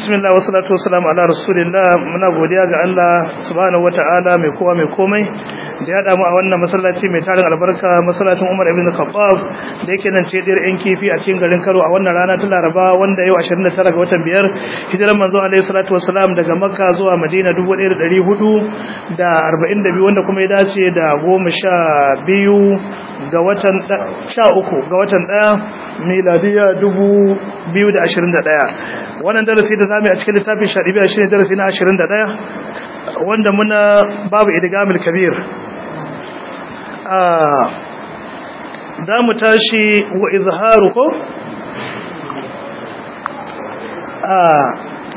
bismillah wa salatu wa salam ala rasulillah muna godiya ga Allah subhanahu wataala mai kowa mai komai da ya damu a wannan masallaci mai tarin albarka masallacin Umar ibn Khattab da yake nan ce diyar yan kifi a cikin garin Kano a wannan rana ta Laraba wanda yau 29 ga watan biyar hijiran manzo alaihi salatu wa salam daga Makka zuwa Madina 1442 wanda kuma ya dace da 12 ga watan 13 ga watan 1 miladiya 2021 wannan darasi da zamu yi a cikin littafin shari'a shine darasi na 21 wanda muna babu idgamul kabir ah zamu tashi wa izharu ko ah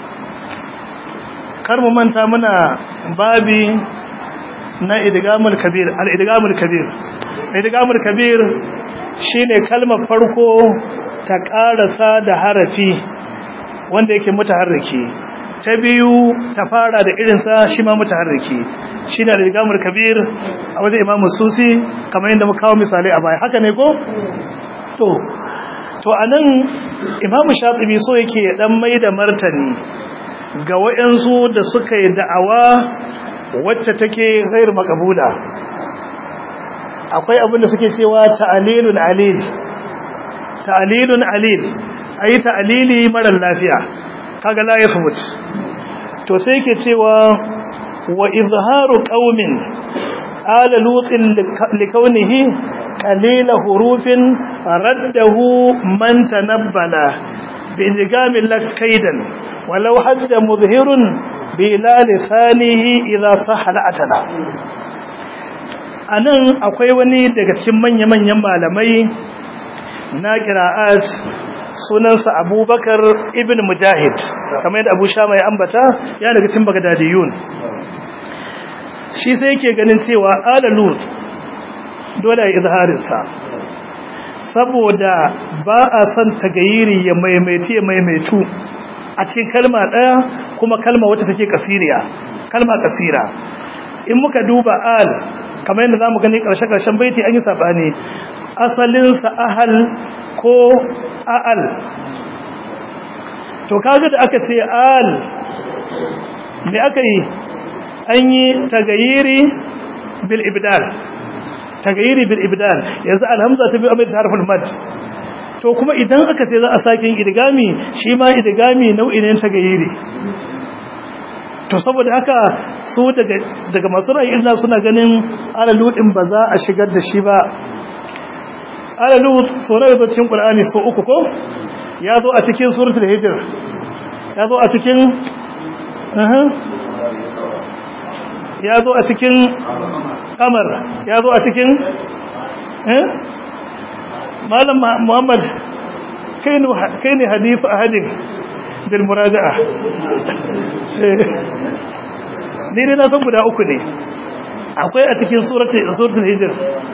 kar mu manta muna babi na idgamul kabir al idgamul kabir idgamul kabir shine kalmar farko ta karasa da harafi wanda yake mutaharriki ta biyu ta fara da irinsa shi ma mutaharriki shi ne rigamul kabir a wajen imam susi kamar yadda muka kawo misalai a baya haka ne ko to to anan imam shatibi so yake dan mai da martani ga wayansu da suka yi da'awa wacce take ghair maqbula akwai abin da suke cewa ta'lilun alil ta'lilun alil ayi ta'lili mara lafiya kaga la yathbut to sai yake cewa wa izharu qaumin ala lutin likaunihi qalila hurufin raddahu man tanabbala bi ingamin lakaidan walau hadda mudhhirun bi la lisanihi idha sahha atala anan akwai wani daga cikin manya-manyan malamai na qira'at sunansa abubakar ibn mujahid kamar yadda abu shama ya ambata ya daga cin bagadadiyun shi sai yake ganin cewa alalut dole ya izharinsa saboda ba a son tagayiri ya maimaitu ya maimaitu a cikin kalma ɗaya kuma kalma wata take kasiriya kalma kasira in muka duba al kamar yadda za mu gani ƙarshe-ƙarshen baiti an yi saɓani asalinsa ahal ko a'al to kaga da aka ce al me aka yi an yi tagayiri bil ibdal tagayiri bil ibdal yanzu alhamza ta bi amir harful mad to kuma idan aka ce za a sake idgami shi ma idgami nau'i ne tagayiri to saboda haka su daga daga masu ra'ayi illa suna ganin alaludin ba za a shigar da shi ba alalut sauran da cikin ƙul'ani so uku ko ya zo a cikin suratul hijr ya zo a cikin ya zo a cikin kamar ya zo a cikin malam muhammad kai ne hadifu ahadin bil muraja'a ni dai na san guda uku ne akwai a cikin suratul hijr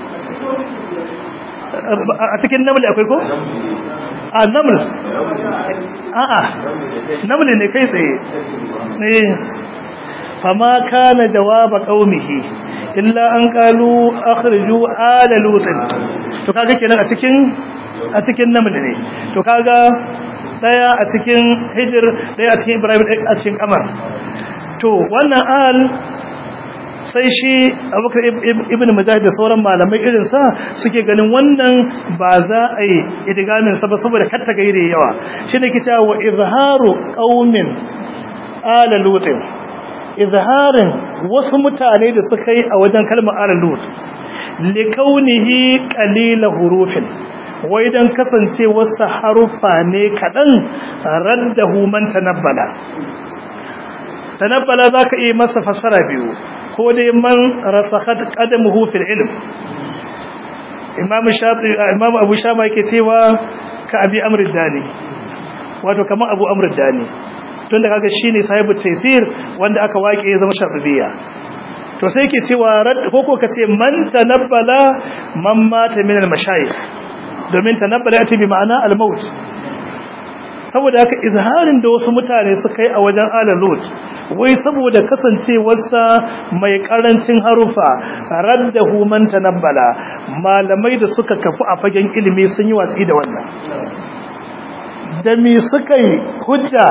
a cikin namli akwai ko? a naml a'a namli ne kai tsaye ne fama kana jawaba qaumihi illa an qalu akhriju ala lutin to kaga kenan a cikin a cikin namli ne to kaga daya a cikin hijr daya a cikin ibrahim a cikin kamar to wannan al sai shi abubakar ibn mujahid da sauran malamai irinsa suke ganin wannan ba za a yi idigamin sa ba saboda katta gaire yawa shi ne kita wa izharu qaumin ala lutin izharin wasu mutane da suka yi a wajen kalmar ala lut li kaunihi qalila hurufin wai dan kasance wasu harufa ne kadan raddahu man tanabbala tanabbala zaka yi masa fasara biyu ko dai man rasakhat qadamuhu fil ilm imam shafi imam abu shama yake cewa ka abi amr dani wato kamar abu amr dani tunda kaga shine sahibu taysir wanda aka wake ya zama shafiya to sai yake cewa rad ko ko kace man tanabbala man mata min al mashayikh domin tanabbala ya bi ma'ana al maut saboda haka izharin da wasu mutane suka yi a wajen alalut wai saboda kasancewarsa mai karancin harufa raddahu man tanabbala malamai da suka kafu a fagen ilimi sun yi watsi da wannan da me suka yi hujja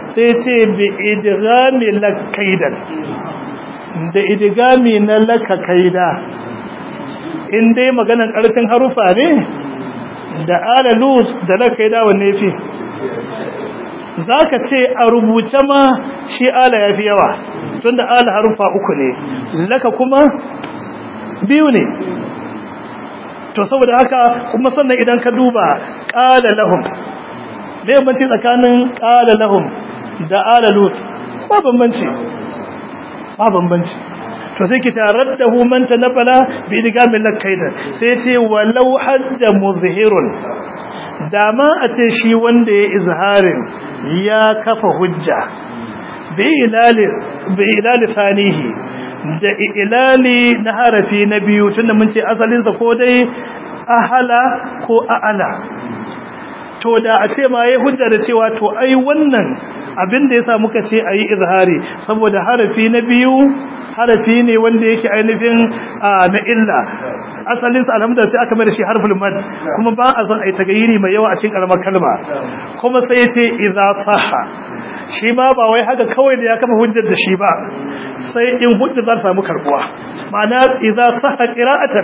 sai ce bi idgami lakaidan da idgami na laka kaida in dai maganan ƙarfin harufa ne da ala lut da laka kaida wanne fi zaka ce a rubuce ma shi ala yafi yawa tunda ala harufa uku ne laka kuma biyu ne to saboda haka kuma sannan idan ka duba qala lahum me bambanci tsakanin qala lahum da ala lut ba bambanci ba bambanci to sai ki taraddahu man tanafala bi idgamin lakaida sai ce walau hajja muzhirun dama a ce shi wanda ya izharin ya kafa hujja bi ilali bi ilali fanihi da ilali na harafi na biyu tunda mun ce asalinsa ko dai ahala ko a'ala to da a ce ma yayi hujja da cewa to ai wannan abin da yasa muka ce ayi izhari saboda harafi na biyu harafi ne wanda yake ainihin na illa asalin sa alhamdulillah sai aka mai da shi harful mad kuma ba a son ai tagayiri mai yawa a cikin karamar kalma kuma sai yace idza sahha shi ma ba wai haka kawai da ya kafa hujjar da shi ba sai in hujjar za ta samu karbuwa ma'ana idza sahha qira'atan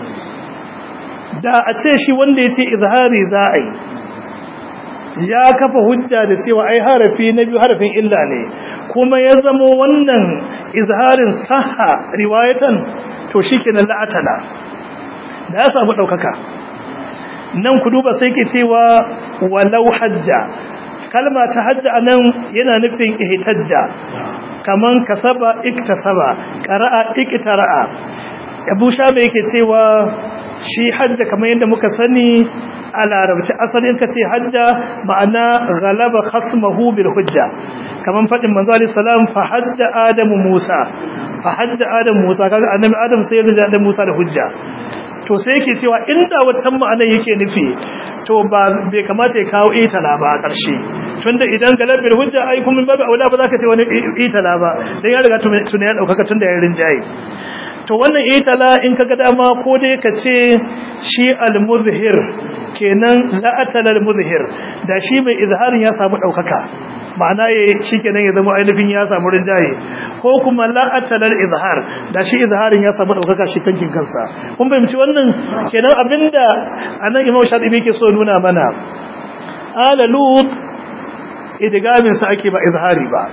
da a ce shi wanda yace izhari za a yi ya kafa hujja da cewa ai harafi na biyu harafin illa ne kuma ya zama wannan izharin sahha riwayatan to shikenan la'atala da ya samu daukaka nan ku duba sai ke cewa walau hajja kalma ta hajja anan yana nufin ihtajja kaman kasaba iktasaba qara'a iktara'a Abu Shabe yake cewa shi hajja kamar yadda muka sani a larabci asalin ka ce hajja ma'ana galaba khasmahu bil hujja kaman fadin manzo alayhi salam fa hajja adamu musa fa hajja adamu musa kaga annabi adam sai ya da musa da hujja to sai yake cewa inda watan ma'anar yake nufi to ba bai kamata ya kawo itala ba a ƙarshe tunda idan galabil hujja ai kuma babu aula ba za ka ce wani itala ba dan ya riga tuna ya daukaka tunda ya rinjaye to wannan itala in kaga dama ko dai ka ce shi al-muzhir kenan la atala al-muzhir da shi mai izharin ya samu daukaka ma'ana ya shikenan ya zama ainihin ya samu rinjaye ko kuma la atala al-izhar da shi izharin ya samu daukaka shi kankin kansa kun fahimci wannan kenan abinda anan Imam Shatibi ke so nuna mana ala lut idgamin sa ake ba izhari ba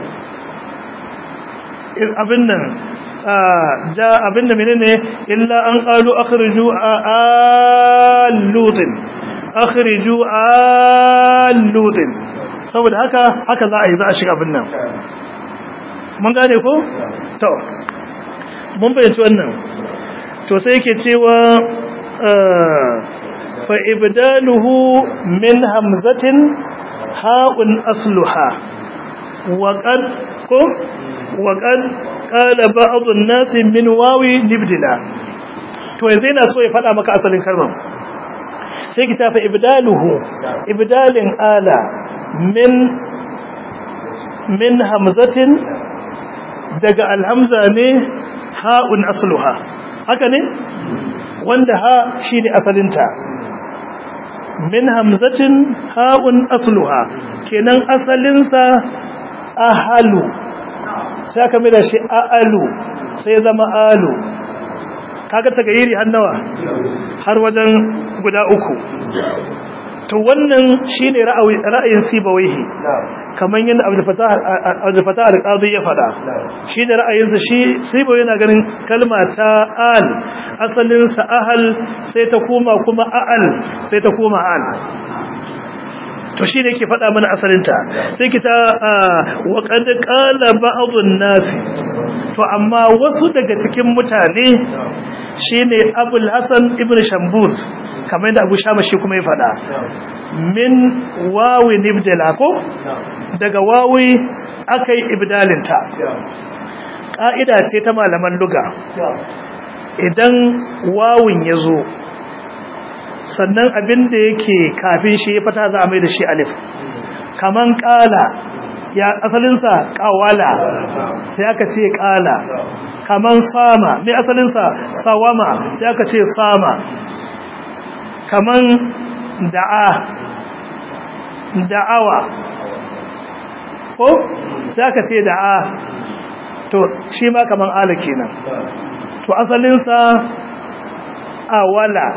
abin nan ja abinda menene illa an qalu akhriju al-lutin akhriju al-lutin saboda haka haka za a yi za a shiga abin nan mun gane ko to mun bayyana wannan to sai yake cewa fa ibdaluhu min hamzatin ha'un asluha wa qad ko wa qad qala ba'd an-nas min wawi libdila to yanzu ina so ya fada maka asalin kalmar sai ki tafi ibdaluhu ibdalin ala min min hamzatin daga alhamza ne ha'un asluha haka ne wanda ha shine asalinta min hamzatin ha'un asluha kenan asalinsa ahalu sai aka mai da shi a'alu sai zama alu kaga tagayiri har nawa har wajen guda uku to wannan shine ra'ayin sibawaihi kaman yadda Abdul Fattah al-Qadi ya fada shi da ra'ayinsa shi sibawai yana ganin kalma ta al asalin sa ahal sai ta koma kuma a'al sai ta koma al to shi ne ke faɗa mana asalinta sai kita wa qad qala ba'dun nas to amma wasu daga cikin mutane shine Abul Hasan ibn Shambuz kamar yadda Abu Shama shi kuma ya faɗa min wawi nibdala ko daga wawi akai ibdalinta ka'ida ce ta malaman luga idan wawin ya zo sannan abin da yake kafin shi ya fata za a mai da shi alif kaman kala ya asalinsa kawala sai aka ce kala kaman sama mai asalinsa sawama sai aka ce sama kaman da'a da'awa ko za ka ce da a to shi ma kaman ala kenan to asalinsa awala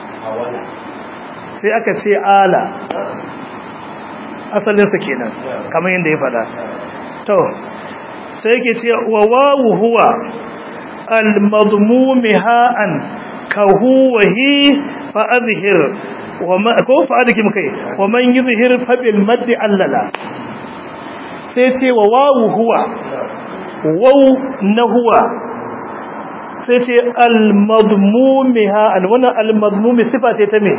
sai aka ce ala asalinsa kenan kamar yadda ya fada to sai ke ce wa wawu huwa al-madmumi ha'an ka huwa hi fa azhir wa ma ko fa adkim kai wa man yuzhir fa bil madd allala sai ce wa wawu huwa waw na huwa sai ce al-madmumi ha'an wannan al-madmumi sifa ce ta me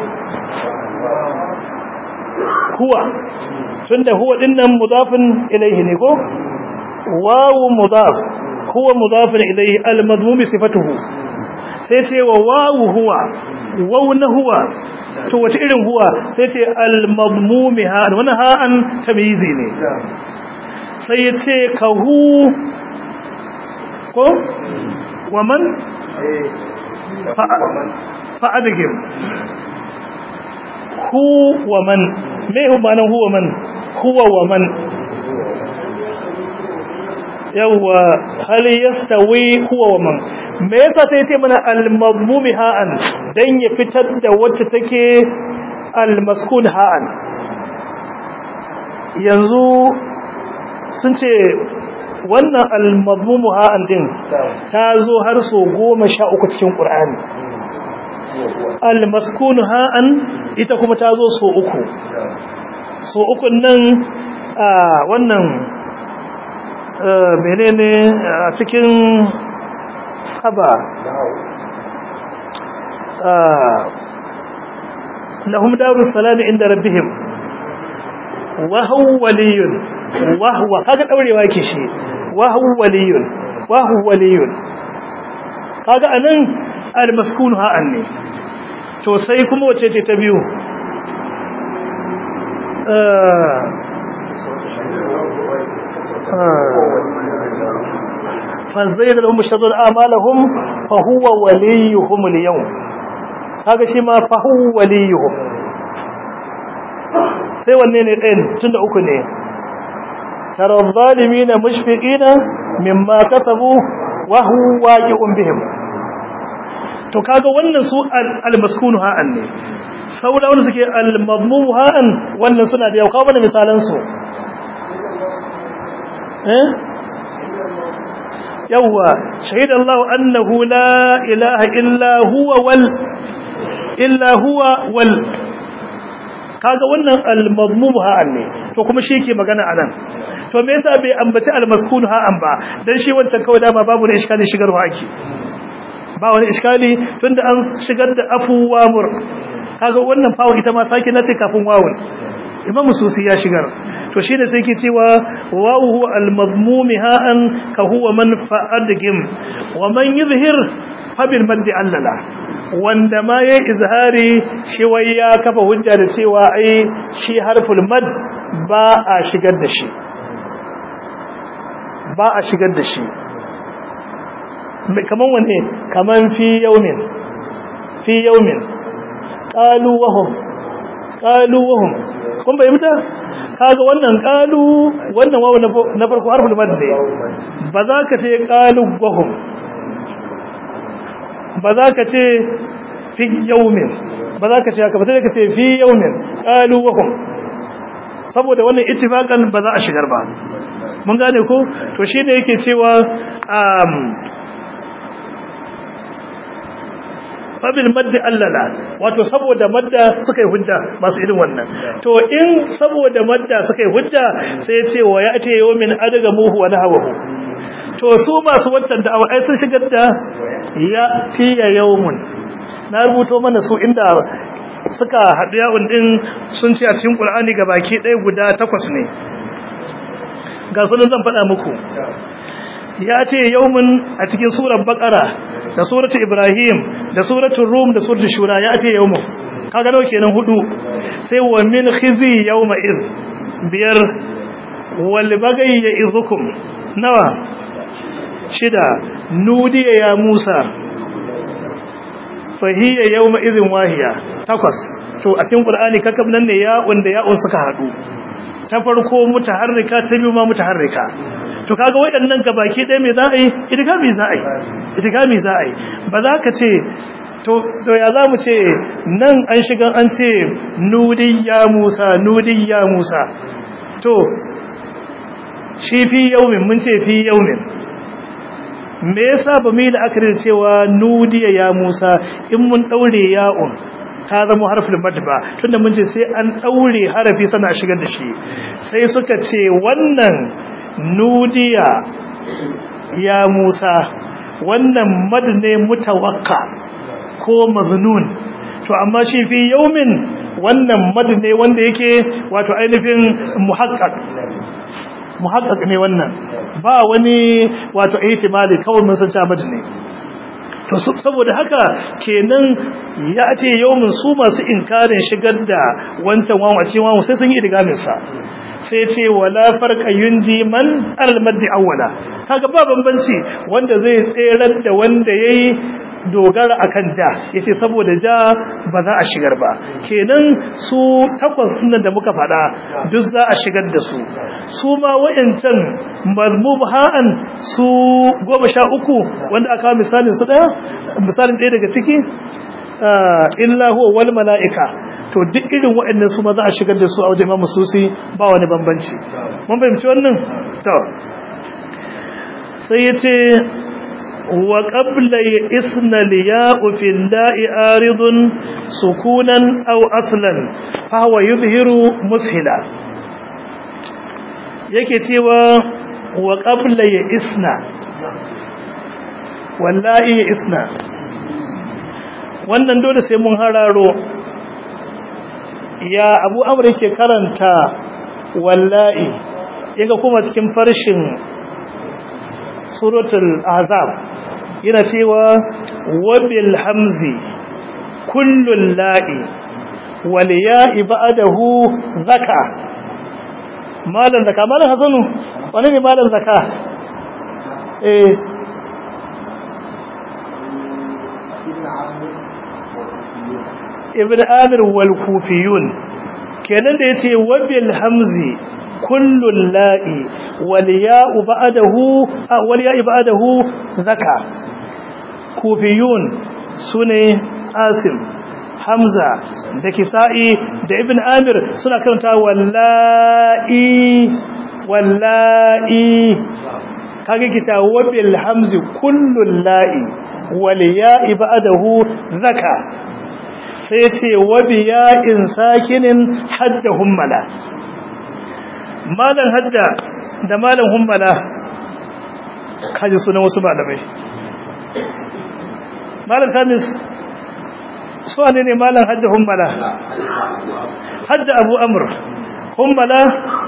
huwa tunda huwa dinnan mudafin ilayhi ne ko wawu mudaf huwa mudafin ilayhi al-madmum sifatuhu sai ce wa wawu huwa wawu na huwa to wace irin huwa sai ce al-madmum ha wannan ha'an tamyizi ne sai ya ce ka hu ko wa man fa adgim hu wa man me hu ma'anar huwa man huwa wa man yawwa hal yastawi huwa wa man me yasa sai ce mana al-madmumi ha'an dan ya fitar da wacce take al-maskun ha'an yanzu sun ce wannan al-madmumu ha'an din ta zo har so goma sha uku cikin ƙur'ani al-maskun ha'an ita kuma ta zo so uku so uku nan a wannan menene a cikin haba lahum darus salami inda rabbihim wa huwa waliyun wa huwa kaga daurewa yake shi wa huwa waliyun wa huwa waliyun kaga anan al-maskun ha'an ne to sai kuma wace ce ta biyu فزين لهم الشر اعمالهم فهو وليهم اليوم kaga shi ma fa huwa waliyuhum sai wanne ne ɗayan tunda uku ne tara zalimina mushfiqina mimma kasabu wa huwa waqi'un bihim to kaga wannan su al-maskunu ha'an ne saboda wanda suke al-madmum ha'an wannan suna da yau kawo mana misalan su eh yawwa shahidallahu annahu la ilaha illa huwa wal illa huwa wal kaga wannan al-madmum ha'an ne to kuma shi yake magana anan to me yasa bai ambaci al-maskun ha'an ba dan shi wancan kawai dama babu ne iskali shigarwa ake ba wani iskali tunda an shigar da afu wa mur kaga wannan fawon ita ma sake nace kafin wawun imam susi ya shigar to shine sai ke cewa wawu huwa al-madmum ha'an ka huwa man fa'adgim wa man yuzhir fa bil mad allala wanda ma yayi izhari shi wai ya kafa hujja da cewa ai shi harful mad ba a shigar da shi ba a shigar da shi kaman wanne kaman fi yaumin fi yaumin qalu wahum qalu wahum kun bai muta kaga wannan qalu wannan wawu na farko harful mad ne ba za ka ce qalu wahum ba za ka ce fi yaumin ba za ka ce haka ba sai ka ce fi yaumin qalu wahum saboda wannan ittifaqan ba za a shigar ba mun gane ko to shine yake cewa um fabil maddi allala wato saboda madda suka yi hujja masu irin wannan to in saboda madda suka yi hujja sai ya ce wa ya ce yawmin adaga muhu wa nahawahu to su masu wancan da ai sun shigar da ya tiya yawmun na rubuto mana su inda suka haɗu yawon din sun ce a cikin Qur'ani ga baki ɗaya guda takwas ne ga sunan zan faɗa muku ya ce yawmun a cikin surar Baqara da suratul Ibrahim da suratul Rum da suratul Shura ya ce yawmun kaga nawa kenan hudu sai wa min khizi yawma iz biyar wal bagai ya izukum nawa shida nudiya ya Musa fahiya yawma izin wahiya takwas to a cikin Qur'ani kakab nan ne ya wanda ya un suka hadu ta farko mutaharrika ta biyu ma mutaharrika to kaga waɗannan gabaki ɗaya me za a yi idgami za a yi idgami za a yi ba za ka ce to to ya za mu ce nan an shiga an ce nudin ya musa nudin ya musa to shi fi yaumin mun ce fi yaumin me yasa ba mu yi da aka cewa nudiya ya musa in mun daure ya'un ta zama harfin mad ba tunda mun ce sai an daure harafi sana shigar da shi sai suka ce wannan nudiya ya musa wannan mad ne mutawakka ko maznun to amma shi fi yaumin wannan mad ne wanda yake wato ainihin muhaqqaq muhaqqaq ne wannan ba wani wato ihtimali kawai mun san cewa mad ne to saboda haka kenan ya ce yawmin su masu inkarin shigar da wancan wawan a cikin wawan sai sun yi idgamin sa sai ce wala farqa yunji man al-maddi awwala kaga ba bambanci wanda zai tserar da wanda yayi dogara akan ja yace saboda ja ba za a shigar ba kenan su takwas sunan da muka fada duk za a shigar da su su ma wayancan mazmubhan su 13 wanda aka misalin su daya misalin daya daga ciki illa huwa wal malaika to duk irin waɗannan su ma za a shigar da su a wajen Imam Susi ba wani bambanci mun fahimci wannan to sai yace wa qabla isna liya'u fil da'i aridun sukunan aw aslan fa huwa yuzhiru mushila yake cewa wa qabla isna wallahi isna wannan dole sai mun hararo ya abu amur yake karanta wallahi yaga kuma cikin farshin suratul azab yana cewa wabil hamzi kullul la'i wal ya'i ba'dahu zaka malan zaka malan hasanu wani ne malan zaka eh ibn amir wal kufiyun kenan da yace wabil hamzi kullul la'i wal ya'u ba'dahu wal ya'i ba'dahu zaka kufiyun sune asim hamza da kisa'i da ibn amir suna karanta wallahi wallahi kage kita wabil hamzi kullul la'i wal ya'i ba'dahu zaka sai ce wabiya in sakinin hajja hummala malan hajja da malan hummala kaji sunan wasu malamai malan kamis su ne ne malan hajja hummala hajja abu amur hummala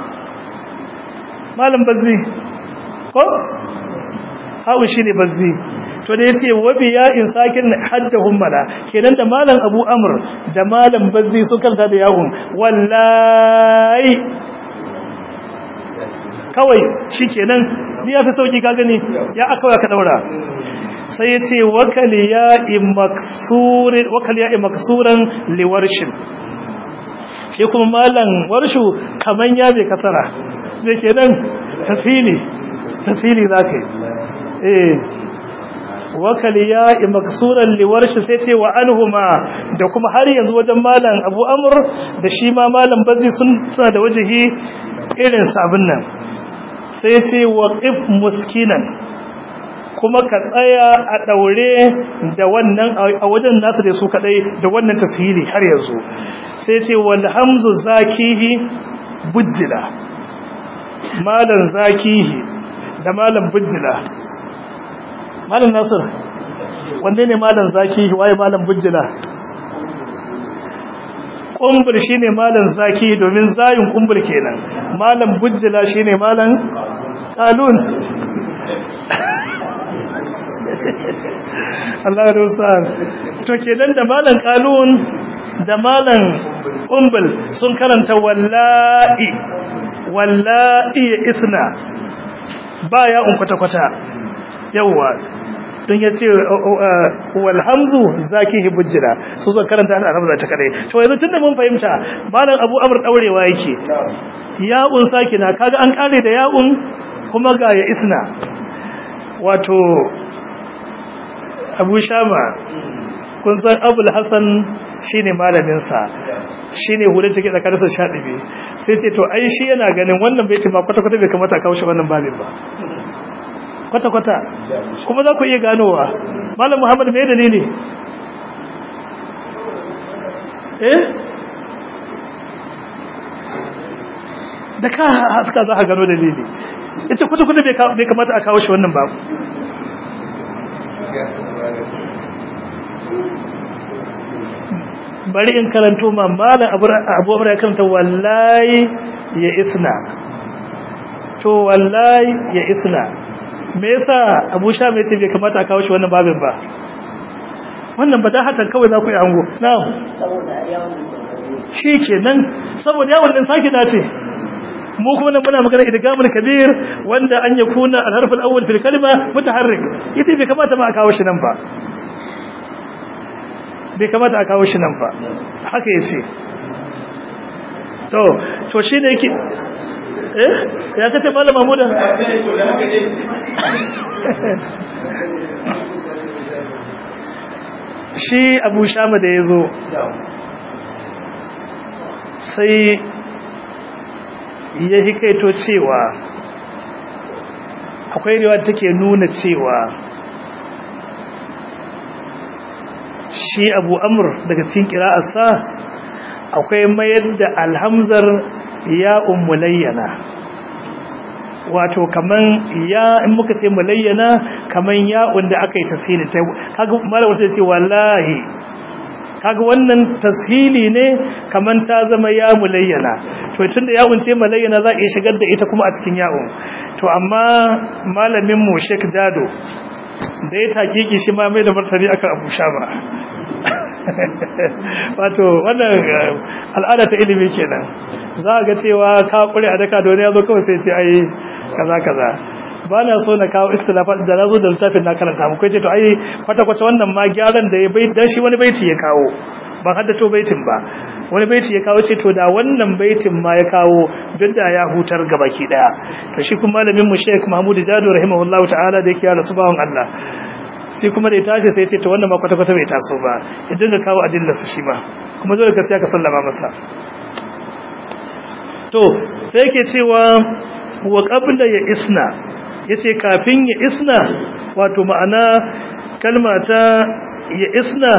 malan bazzi ko hawa shi ne bazzi to da yace wabi ya in sakin hajja hummala kenan da malam abu amr da malam bazzi sun kanta da yawun wallahi kawai shikenan ni yafi sauki ka gani ya aka ka daura sai yace wakali ya imaksur wakali ya imaksuran liwarshin shi kuma malam warshu kaman ya bai kasara me kenan tasili tasili zakai eh wakali ya maksuran liwarshi sai ce wa anhuma da kuma har yanzu wajen malam Abu Amr da shi ma malam Bazzi sun suna da wajihi irin sabin nan sai ce waqif muskinan kuma ka tsaya a daure da wannan a wajen nasu da su kadai da wannan tasiri har yanzu sai ce wal hamzu zakihi bujjila malam zakihi da malam bujjila malam nasir wanne ne malam zaki waye malam bujjila kumbul shine malam zaki domin zayin kumbul kenan malam bujjila shine malam qalun Allah ya rusa to kenan da malam qalun da malam kumbul sun karanta wallahi wallahi isna baya un kwata kwata yawa don ya ce walhamzu zaki hibujjira su zo karanta ana arabza ta kadai to yanzu tunda mun fahimta malam abu amr daurewa yake ya'un sakina kaga an kare da ya'un kuma ga ya isna wato abu shama kun san abul hassan shine malaminsa shine hulun take tsakanin sa shadibi sai ce to ai shi yana ganin wannan baitin ma kwata kwata bai kamata a kawo shi wannan babin ba kwata kwata kuma za ku iya ganowa malam muhammad me dalili eh da ka haska za ka gano dalili ita kwata kwata bai kamata a kawo shi wannan babu bari in karanto ma malam abu abu ya karanta wallahi ya isna to wallahi ya isna me yasa abu sha mai ce bai kamata a kawo shi wannan babin ba wannan ba da hatan kawai za ku yi ango na'am shi kenan saboda yawon din sake dace mu kuma nan muna magana idgamul kabir wanda an yakuna al-harf al-awwal fil kalima mutaharrik ita bai kamata ma a kawo shi nan ba bai kamata a kawo shi nan ba haka yace to to shi ne yake eh ya kace malam mahmuda shi abu shama da yazo sai ya hikaito cewa akwai riwaya take nuna cewa shi abu amur daga cikin kira'arsa akwai mayar da alhamzar ya umulayyana wato kaman ya in muka ce mulayyana kaman ya wanda aka yi tasiri ta kaga mara wata ce wallahi kaga wannan tashili ne kaman ta zama ya mulayyana to tunda ya unce mulayyana za a iya shigar da ita kuma a cikin ya'un to amma malamin mu Sheikh Dado da ya takiki shi ma mai da martani akan Abu Shaba wato wannan al'ada ta ilimi kenan za ga cewa ka kure a daka da wani ya zo kawai sai ce ai kaza kaza ba na so na kawo istilafat da nazo da littafin na karanta mu kai ce to ai kwata kwata wannan ma gyaran da ya bai dan shi wani baiti ya kawo ban haddato baitin ba wani baiti ya kawo ce to da wannan baitin ma ya kawo duk da ya hutar gabaki daya to shi kuma malamin mu Sheikh Mahmud Jado rahimahullahu ta'ala da yake ya rasu bawon Allah sai kuma da ya tashi sai ce to wannan ma kwata kwata bai taso ba ya dinga kawo adilla su shi ma kuma dole gaskiya ka sallama masa to sai yake cewa wa qabla ya isna yace kafin ya isna wato ma'ana kalma ta ya isna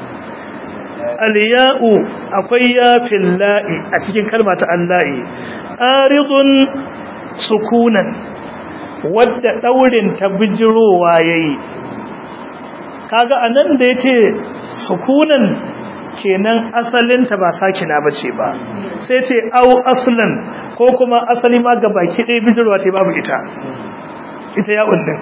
aliya'u akwai ya fillahi a cikin kalma ta allahi aridun sukunan wadda daurin ta bijirowa yayi kaga anan da yace sukunan kenan asalinta ba sakina bace ba sai ce au aslan ko kuma asali ma ga baki ɗaya bijirwa ce babu ita ita ya undin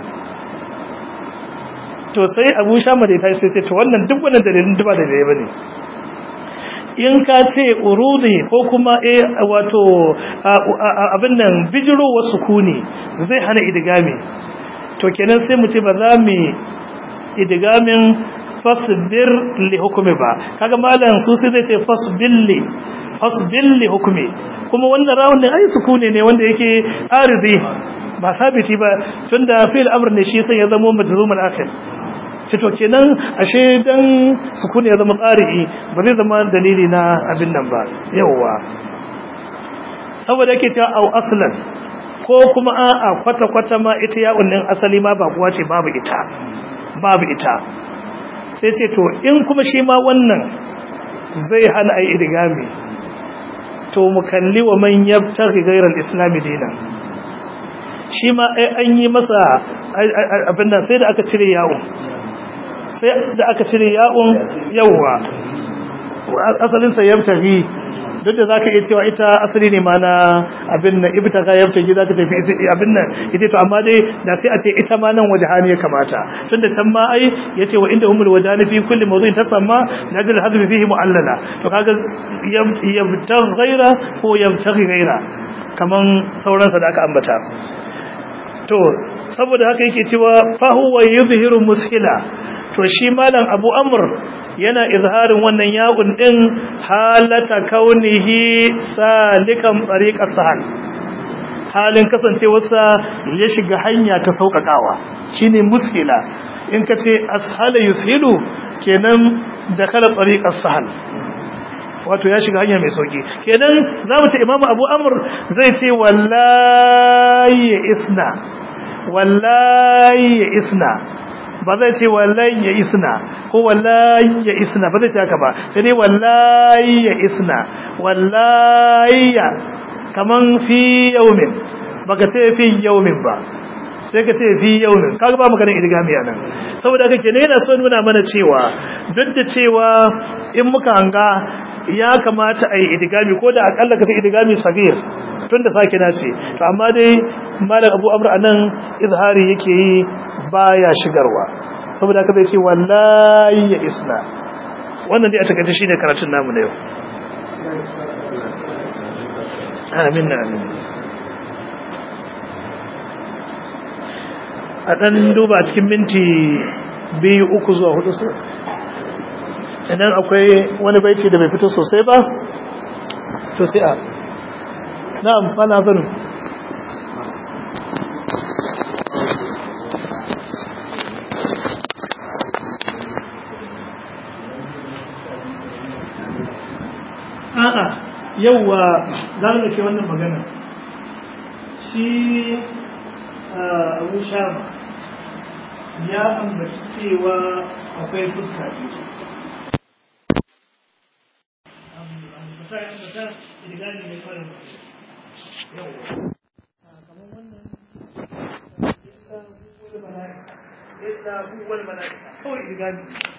to sai abu shama da ta sai ce to wannan duk wannan dalilin duba da dalilai bane in ka ce urudi ko kuma eh wato abin nan bijiro wasu kuni zai hana idigami to kenan sai mu ce ba za mu idigamin fasbir li hukumi ba kaga malam su sai zai ce fasbilli fasbilli hukumi kuma wannan rawun ne ai sukuni ne wanda yake aridi ba sabiti ba tunda fil amr ne shi sai ya zama majzumul akhir sai to kenan ashe dan sukuni ya zama qari'i ba zai zama dalili na abin nan ba yawa saboda yake cewa au aslan ko kuma a'a kwata kwata ma ita ya unnin asali ma ba kuwa ce babu ita babu ita sai ce to in kuma shi ma wannan zai hana ai idigami to mu kalli wa man yabtaghi ghayra al-islam dinan shi ma ai an yi masa abin nan sai da aka cire yawo sai da aka cire yawon yawa asalin sa yabtaghi duk da zaka iya cewa ita asali ne ma na abin nan ibtaga yabtaghi zaka tafi abin nan ita to amma dai da sai a ce ita ma nan wajhani ya kamata tunda can ma ai yace wa inda humul wajhani fi kulli mawdu'in tasamma najal hadfi fihi mu'allala to kaga yabtaghi ghaira ko yabtaghi ghaira kaman sauran sa da aka ambata to saboda haka yake cewa fa huwa yuzhiru mushila to shi malam Abu Amr yana izharin wannan ya'un din halata kaunihi salikan tariqas sahal halin kasancewarsa ya shiga hanya ta sauƙaƙawa shine mushila in ka ce ashala yushilu kenan da kala tariqas sahal wato ya shiga hanya mai sauki kenan zamu ce imamu abu amr zai ce wallahi isna wallahi isna ba zai ce wallahi ya isna ko wallahi ya isna ba zai ce haka ba sai dai wallahi ya isna wallahi kaman fi yaumin baka ce fi yaumin ba sai ka ce fi yaumin kaga ba maganar idgami anan saboda haka kenan yana so nuna mana cewa duk da cewa in muka hanga ya kamata a yi idigami ko da akalla ka ce idigami sagir tun da sake na ce to amma dai malam abu amur a nan izhari yake yi baya shigarwa saboda haka zai ce wallahi ya isna wannan dai a takaice shi ne karatun namu na yau amin na amin a ɗan duba cikin minti biyu uku zuwa hudu su idan akwai wani baiti da bai fito sosai ba to sai a na'am fana zanu a'a yauwa za mu ke wannan magana shi abu shama ya ambaci cewa akwai fuska biyu ambata ya ambata idigani mai fara yauwa kamar wannan illa huwal mala'ika kawai idigani